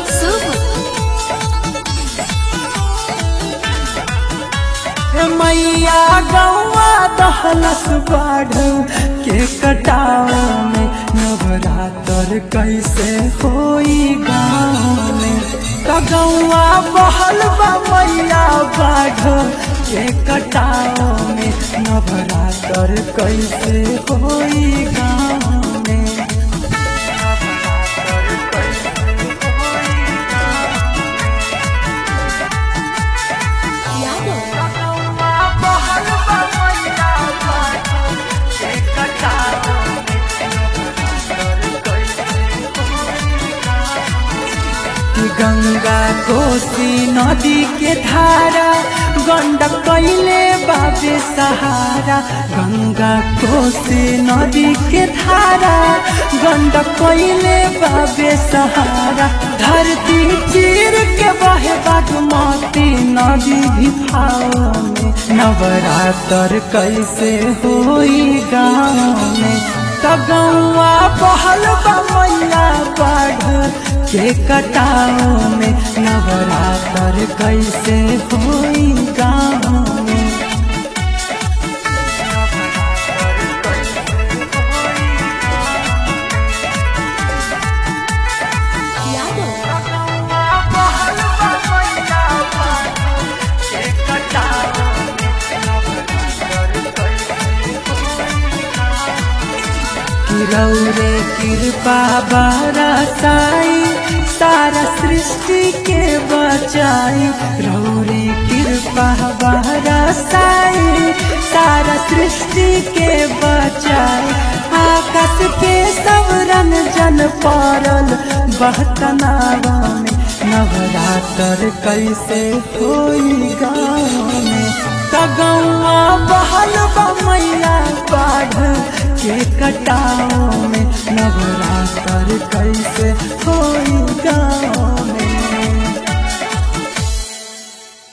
शुभ मैया गौआ दहलस बाढ़ के कटाव में नवरात्र कैसे होई गाँव में कगौआ बहल बा मैया बाढ़ के कटाव में नवरात्र कैसे होई गाँव में नवरात्र कैसे होई यादव गंगा कोसी नदी के धारा गंडक कैले बाबे सहारा गंगा कोसी नदी के धारा गंडक कैले बाबे सहारा धरती चीर के बहे बागमती नदी भी भाव में नवरात्र कैसे होई गाँव में तगौआ बहल बा मैया बाढ़ के कटाव में नवरात्र कैसे होई गाँव में यादव रौरे कृपा बरसाई सारा सृष्टि के बचाई रौरे कृपा बरसाई सारा सृष्टि के बचाई आकाश के सवरन जन पड़ल बहतनावा में नवरात्र कैसे होई गाँव में तगौआ बहल बा मैया बाढ़ के कटाव में नवरात्र कैसे हो